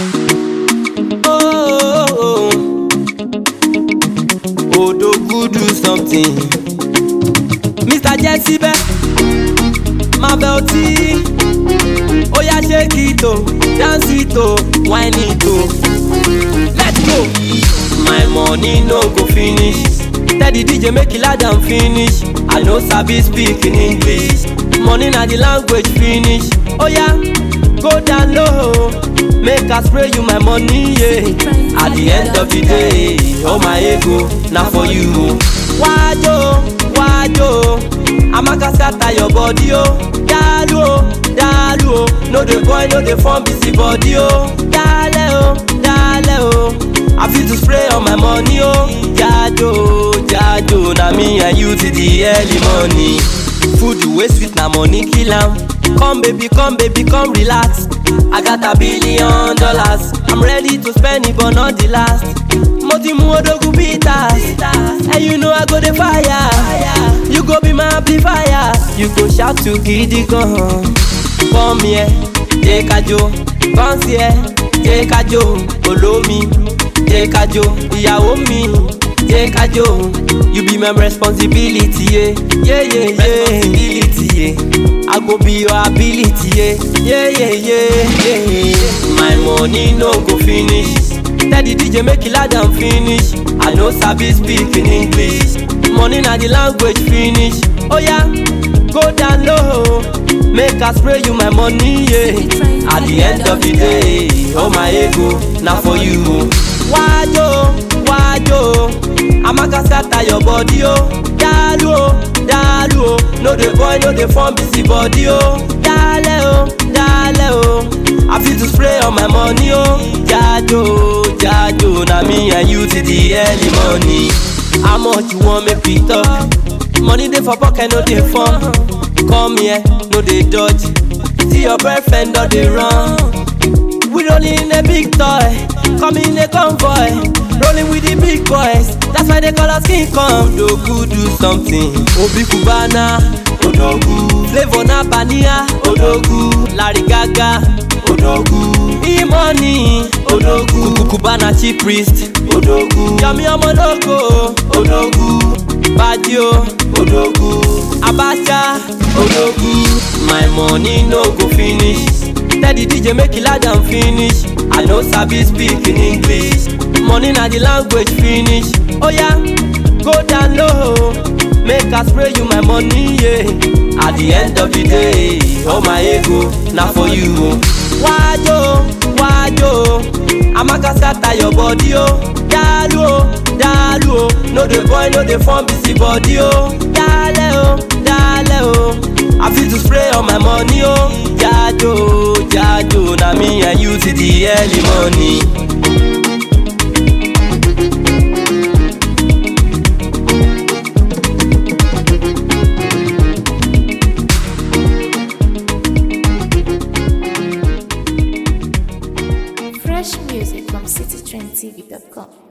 Oh, oh, oh. Odogu do something. Mr. Jessibe, Marvel T. Oya shake it oh, dance it oh, whine it oh. Let's go. My money no go finish. Tell the DJ make it loud and finish. I no sabi speak in English. Money na the language finish. Oya, go down low. Make I spray you my money, yeah. At the end of the day, oh my ego, na for you. Wajo, wajo, Amaka scatter your body, oh. Dalu, oh, dalu, oh. No dey boy, no dey form busy body, oh. Dale, oh, dale, oh. I feel to spray on my money, oh. Jajo, jajo, na me and you till the early morning. Food wey sweet na money kill am. Come baby, come baby, come relax. I got a billion dollars. I'm ready to spend it, but not the last. Mo ti mu odogun bitters. And you know I go the fire. You go be my amplifier. You go shout to gidi gan. Come here, jẹ́ ká jó. Come here, jẹ́ ká jó. Olómi, jẹ́ ká jó. Ìyàwó mi, jẹ́ ká jó. You be my responsibility, yeah, yeah, yeah, yeah. Responsibility, yeah. I go be your ability, yeah, yeah, yeah, yeah, yeah. My money no go finish. Tell the DJ make it loud and finish. I no sabi speak in English. Money na the language finish. Oh yeah, go down low. Make I spray you my money, yeah. At the end of the day, oh my ego, na for you. Wajo, wajo, Amaka scatter your body, oh. Dalu, oh, dalu, oh. No dey boy, no dey form busy body, oh. Dale, oh, dale, oh. I feel to spray on my money, oh. Jajo, jajo, na me and you till the early morning. How much you want make we talk? Money dey for pocket, no dey form. Come here, no dey dodge. See your boyfriend, no dey run. We rolling in a big toy, come in a convoy, rolling with the big boys. That's why they call us King Kong. Odogu do something. Obi Cubana, Odogu. Flavor na Bania, Odogu. Larry Gaga, Odogu. E-money, Odogu. Cubana chief priest, Odogu. Yami Omologo, Odogu. Badio, Odogu. Abacha, Odogu. My money no go finish. Tell the DJ make it loud and finish. I no sabi speak in English. Money na the language finish. Oh yeah, go down low. Make I spray you my money, yeah. At the end of the day, oh my ego, na for you. Wajo, wajo, Amaka scatter your body, oh. Dalu, oh, dalu, oh. No dey boy, no dey form busy body, oh. Dale, oh, dale, oh. I feel to spray on my money, oh. Jajo, jajo, na me and you till the early morning. Fresh music from citytrendtv.com.